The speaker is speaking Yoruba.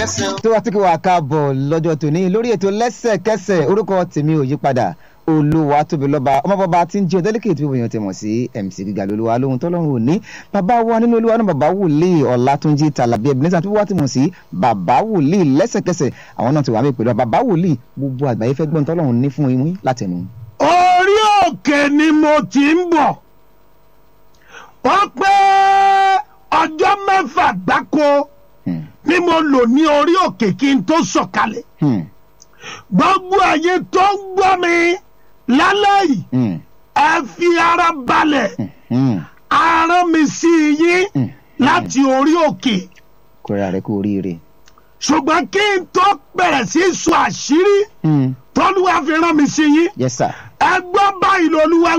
tó wá tí kò wá káàbọ̀ lọ́jọ́ tòní lórí ètò lẹ́sẹ̀kẹsẹ̀ orúkọ tèmi ò yí padà olúwa tóbi lọ́ba ọmọ bàbá tí ń jẹ́ ọ̀dẹ́lẹ́kẹ̀ tí wọ́n ti mọ̀ sí mc gíga lolúwa lóhun tọ́lọ́run òní bàbá wa nínú olúwa náà bàbá wòlíì ọ̀làtúnjì tàlàbí ebenezer tó wá ti mọ̀ sí bàbá wòlíì lẹ́sẹ̀kẹsẹ̀ àwọn náà ti wà mí pẹ̀lú bàbá wòlíì gbogbo àgbáyé fẹ́ gbọ́n tọ́lọ́run ní fún yín látẹnu. orí òkè ni mo ti ń bọ̀ wọ́n pé ọjọ́ mẹ́fà gbáko Hmm, ni mo lò ní orí òkè kí n tó sọ̀kalẹ̀ hmm, gbogbo ayé tó ń gbọ́ mi lálẹ́ yìí hmm, ẹ fi ara balẹ̀ hmm, arán mi sí yín hmm. láti orí òkè kóra rẹ kú oríire. ṣùgbọ́n kí n tó bẹ̀rẹ̀ sí sọ àṣírí Hmm, tọ́lúwa fi rán mi sí yín yes sir. ẹ gbọ́ báyìí lolúwa